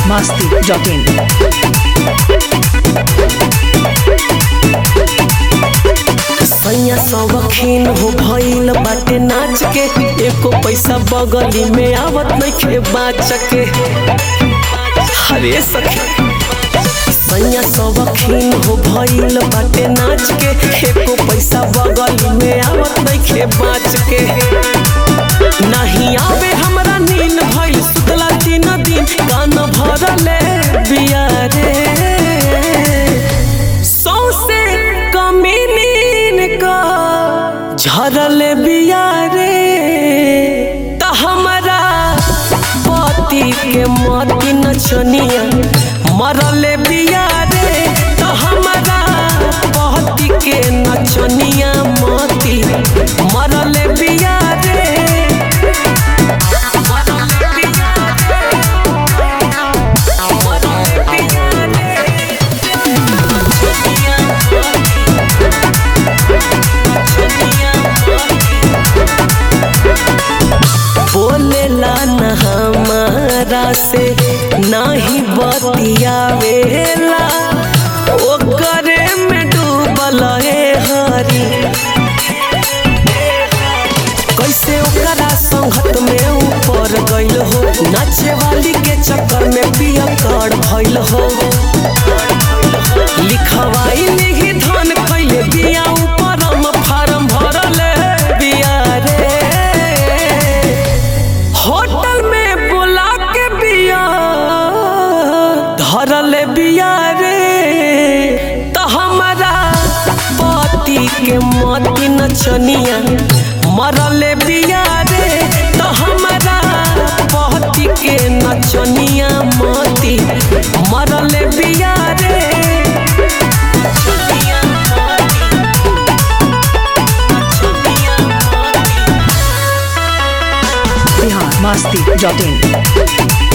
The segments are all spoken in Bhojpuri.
masti.in. सैया सवखीन हो भइल बाटे नाच के एको पैसा बगली में आवत नइखे बाच के हरे सखी सैया सवखीन हो भइल बाटे नाच के एको पैसा बगली में आवत नइखे बाच के नहीं आवे हमरा नींद भइल सुतला तीन दिन कान भरले बिया रे सौसे कमीनीन का झरल बिया रे त हमरा पति के मति नचनिया मरल बिया रे त हमरा पति के नचनिया मति मरल बिया रे मरल बिया रे मरल बिया रे बोलेला न हमारा से नाही बतियावेला ओकरे में डूबल है हरी कैसे ओकरा संगत में ऊपर गइल हो नाचे वाली के चक्कर में पिया कर भइल हो लिखवाई लिखी धन कैले बिया ऊपर हम फार्म भरल बिया रे होटल में बुला के बिया धरल बिया रे त हमरा पति के मति नचनिया मरल बिया रे त हमरा पति के नचनिया मति मरल बिया रे नचनिया नचनिया Bihar masti.in.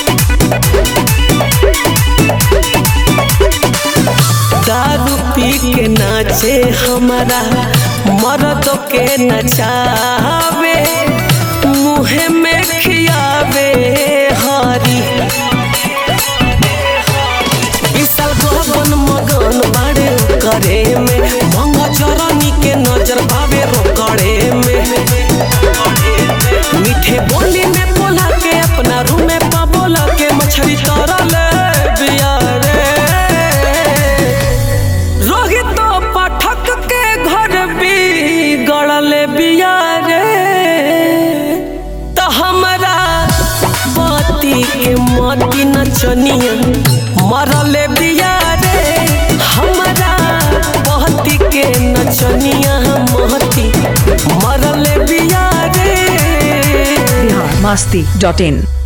दारू पी के नाचे हमारा मर्द के नचावे मुँह में खियावे हरी विशाल गगन मगन बाड़े करे में मंगा चरनी के नजर पावे रोकड़े में मीठे बोली में बोला के अपना रूम में पबोला के मछली तरल बिया रे रोहित पाठक के घर भी गड़ल बिया रे त हमरा पति के मति नचनिया मरल बिया रे हमरा पति के नचनिया महती मरल बिया रे Bihar masti.in.